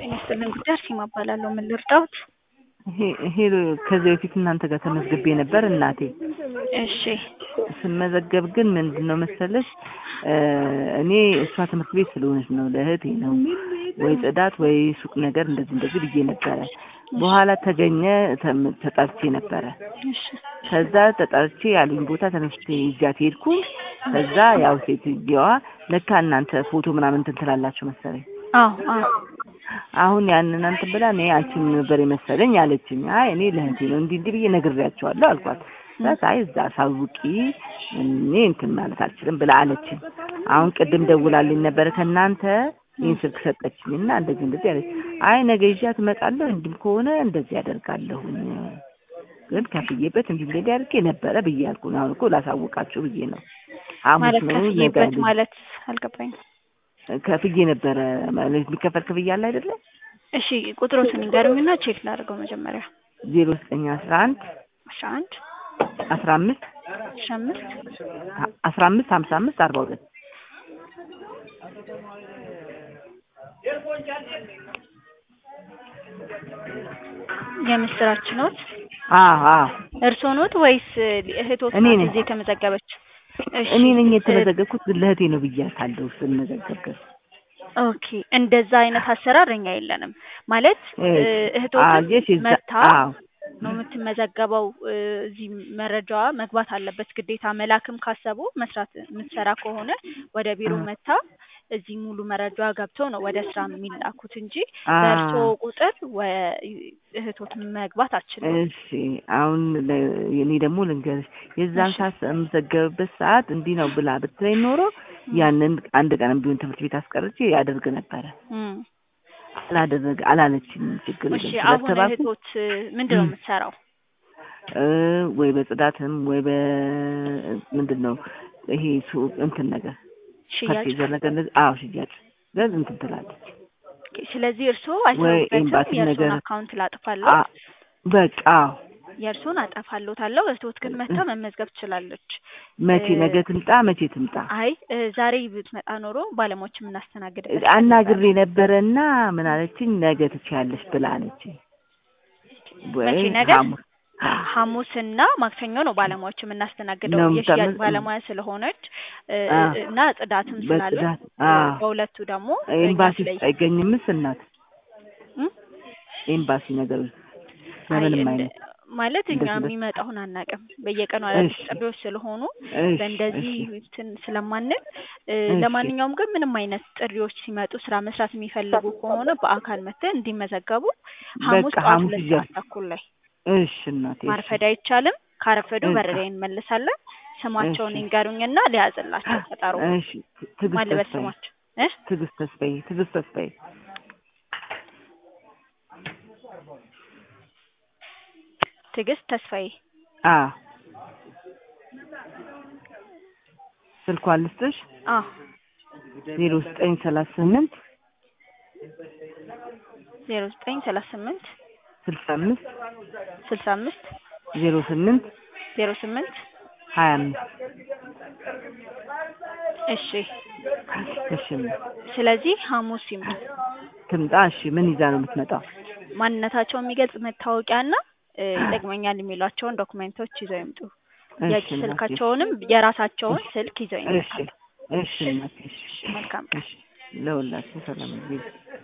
ጤና ይስጥልን ጉዳይ አርሴማ እባላለሁ። ምን ልርዳዎት? ይሄ ከዚህ በፊት እናንተ ጋር ተመዝግቤ ነበር እናቴ። እሺ ስመዘገብ ግን ምንድን ነው መሰለሽ እኔ እሷ ትምህርት ቤት ስለሆነች ነው ለእህቴ ነው ወይ ጽዳት ወይ ሱቅ ነገር እንደዚህ እንደዚህ ብዬ ነበረ። በኋላ ተገኘ ተም- ተጠርቼ ነበረ። እሺ ከዛ ተጠርቼ ያሉኝ ቦታ ተነስቼ ይዣት ሄድኩ። ከዛ ያው ሴትየዋ ለካ እናንተ ፎቶ ምናምን እንትን ትላላችሁ መሰለኝ አዎ አዎ አሁን ያንን እንትን ብላ እኔ አንቺን ነበር የመሰለኝ አለችኝ። አይ እኔ ለእህቴ ነው እንዲህ እንዲህ ብዬ ነግሬያቸዋለሁ አልኳት። ከዛ አይ እዛ አሳውቂ እኔ እንትን ማለት አልችልም ብላ አለችኝ። አሁን ቅድም ደውላልኝ ነበረ ከእናንተ ይህን ስልክ ሰጠችኝ እና እንደዚህ እንደዚህ አለች። አይ ነገ ይዣት እመጣለሁ እንዲህም ከሆነ እንደዚህ ያደርጋለሁኝ ግን ከፍዬበት እንዲህ እንደዚህ አድርጌ ነበረ ብዬ አልኩ። አሁን እኮ ላሳውቃችሁ ብዬ ነው። ሐሙስ ማለት ነው ነገ ከፍዬበት አለኝ። ማለት አልገባኝም። ከፍዬ ነበረ ማለት የሚከፈል ክፍያ አለ አይደለ? እሺ ቁጥሮትን ንገሩኝና ቼክ ላድርገው መጀመሪያ። ዜሮ ዘጠኝ አስራ አንድ አስራ አንድ አስራ አምስት አስራ አምስት አስራ አምስት ሀምሳ አምስት አርባ ሁለት የምስራች ኖት አዎ አዎ እርስዎ ኖት ወይስ እህቶት እኔ ናት ነኝ። እዚህ የተመዘገበች? እሺ እኔ ነኝ እ- የተመዘገብኩት ግን ለእህቴ ነው ብያታለሁ ስመዘገብ ኦኬ እንደዛ አይነት አሰራር እኛ የለንም። ማለት እ፣ እህቶትን አየሽ እዛ መታ አዎ ነው የምትመዘገበው። እ፣ እዚህ መረጃዋ መግባት አለበት ግዴታ። መላክም ካሰቡ መስራት የምትሰራ ከሆነ ወደ ቢሮ አ- መታ እዚህ ሙሉ መረጃዋ ገብተው ነው ወደ ስራ የሚላኩት እንጂ አ- በእርስዎ ቁጥር ወ- እህቶት መግባት አትችልም። እሺ አሁን ለ- እኔ ደግሞ ልንገርሽ የዛን እሺ። ሰዓት የምዘገብበት ሰዓት እንዲህ ነው ብላ ብትለኝ ኖሮ ያንን አንድ ቀንም ቢሆን ትምህርት ቤት አስቀርቼ ያደርግ ነበረ። እም። አላደረገ አላለችኝም። ችግር እሺ የለም አሁን ስለተባልኩ እህቶት ምንድን ነው እም። የምትሰራው? እ ወይ በጽዳትም ወይ በ ምንድን ነው ይሄ ሱቅ እንትን ነገር ሽያጭ። ፐርቼዘር ነገር እንደዚህ አዎ ሽያጭ ግን እንትን ትላለች ኦኬ፣ ስለዚህ እርስዎ ወይ አይሰሩበትም። ኤምባሲ የእርስዎን ነገር አካውንት ላጥፋለሁ፣ አ- በቃ አዎ የእርስዎን አጠፋለታለሁ። እህቶት ግን መታ መመዝገብ ትችላለች። መቼ እ- ነገ ትምጣ መቼ ትምጣ አይ እ፣ ዛሬ ብትመጣ ኖሮ ባለሙያዎች የምናስተናግድበት አናግሬ ነበረና ምን አለችኝ ነገ ትችያለሽ ብላ አለችኝ ወይ መቼ ነገ? ሐሙስ ሐሙስና ማክሰኞ ነው ባለሙያዎች የምናስተናግደው ነው የሽያጭ የምታመ- ባለሙያ ስለሆነች እ፣ አ። እና ጽዳትም ስላለ በጽዳት እ፣ አ በሁለቱ ደግሞ ኤምባሲ እኛ ውስጥ ስለ- አይገኝምስ እናት እም? ኤምባሲ ነገር ውስጥ አይ በምንም እንደ- አይነት ማለት እኛ እንደዚህ በ- የሚመጣውን አናውቅም። በየቀኑ አዳዲስ እሺ ጥሪዎች ስለሆኑ እሺ በእንደዚህ እሺ እንትን ስለማንል እ፣ እሺ ለማንኛውም ግን ምንም አይነት ጥሪዎች ሲመጡ ስራ መስራት የሚፈልጉ ከሆነ በአካል መጥተን እንዲመዘገቡ ሐሙስ በቃ ጠዋት ሐሙስ ሁለት ይዣት ሰዓት ተኩል ላይ እሺ እናቴ እሺ ማርፈድ አይቻልም። ካረፈዱ እሺ በር ላይ እንመልሳለን። ስማቸውን እሺ ይንገሩኝና ሊያዝላቸው ቀጠሮ እሺ ትዕግስት ማን ልበል ተስፋዬ ስማቸው እ ትዕግስት ተስፋዬ ትዕግስት ተስፋዬ ትዕግስት ተስፋዬ አ ስልኳን ልስጥሽ አ ዜሮ ዘጠኝ ሰላሳ ስምንት ዜሮ ዘጠኝ ሰላሳ ስምንት ስልሳ አምስት ስልሳ አምስት ዜሮ ስምንት ዜሮ ስምንት ሀያ አምስት እሺ እሺ ስለዚህ ሐሙስ ይምጡ። ትምጣ እሺ ምን ይዛ ነው የምትመጣው ማንነታቸውን የሚገልጽ መታወቂያና እ፣ ይጠቅመኛል የሚሏቸውን ዶክመንቶች ይዘው ይምጡ። የእጅ እሺ እናቴ ስልካቸውንም የራሳቸውን እሺ ስልክ ይዘው እሺ ይመጣሉ። እሺ እናቴ እሺ እሺ መልካም ቀን። እሺ ለሁላችን ሰላም ጊዜ